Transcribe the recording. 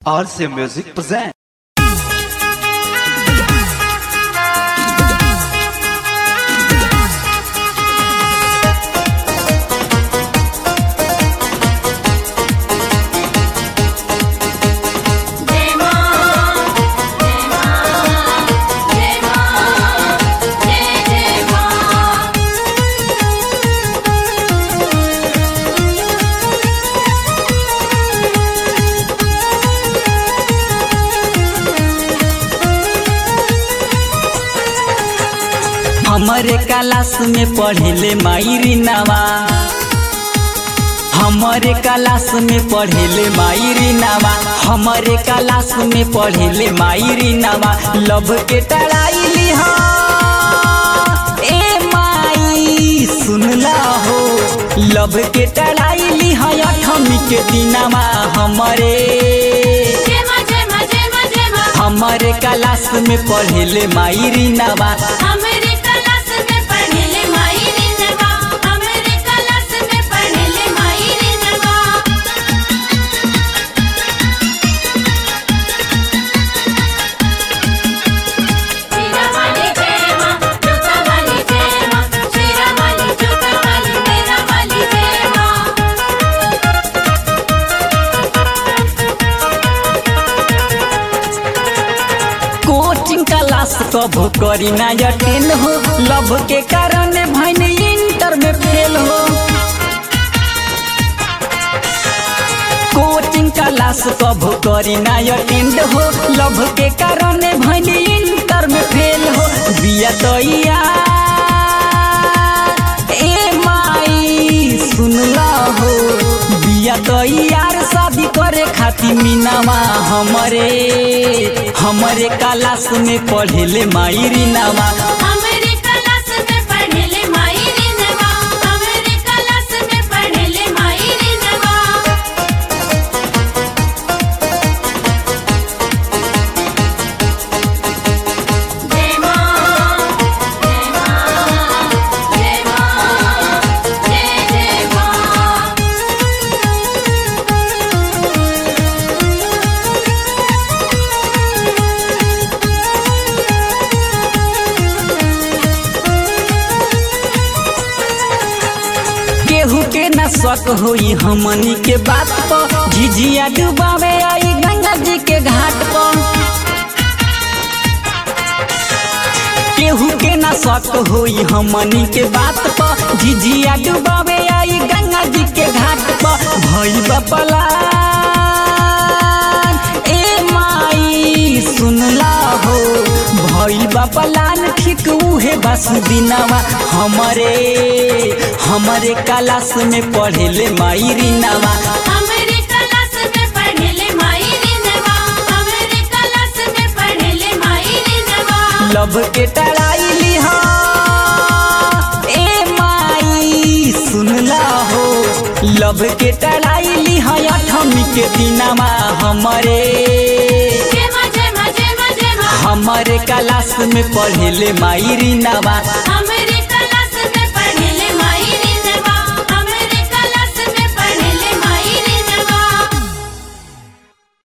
RC Music present. जय मां जय मां जय मां जय जय मां हमरे क्लास में पढ़ेले मायरी नवा हमरे क्लास में पढ़ेले मायरी नवा हमरे क्लास में पढ़ेले मायरी नवा लव के टड़ाई लिहा ए माई सुनला हो लव के टड़ाई लिहा अठमी के दिनवा हमरे जय मां जय मां जय मां जय मां हमरे क्लास में पढ़ेले मायरी नवा हमरे क्लास में पढ़ेले माई रे नवा हमरे क्लास में पढ़ेले माई रे नवा शीरा वाली जय मां जोता वाली जय मां शीरा वाली जोता वाली मेरा वाली जय मां कोचिंग क्लास कबो करी ना अटेंड हो लव के कारण भैन इंटर में फेल हो कोचिंग क्लास कबो करी ना अटेंड हो लव के कारण भैन इंटर में फेल हो बिया तैया ए माई सुनला हो बिया तैयार शादी करे खातिर मीनावा हमरे हमरे क्लास में पढ़ेले मायरी नामा हमरे क्लास में पढ़ेले माई रे नवा हमरे क्लास में पढ़ेले माई रे नवा जय मां जय मां जय मां जय जय मां केहू के न शक होई हमनी के बात पर झिझिया डुबावे आई गंगा जी के घाट पर केहू के न शक होई हमनी के बात पर झिझिया डुबावे आई गंगा जी के घाट पर भई बपला ए माई सुनला हो भई बपलान ठीक उहे बस दिनवा हमरे हमरे क्लास में पढ़ेले मायरी नवा हमरे क्लास में पढ़ेले माई रे नवा हमरे क्लास में पढ़ेले माई रे नवा लव के टड़ाई लिहा ए माई सुनला हो लव के टड़ाई लिहा अठमी के दिनवा हमरे जय मां जय मां जय मां जय मां हमरे क्लास में पढ़ेले मायरी नवा हमरे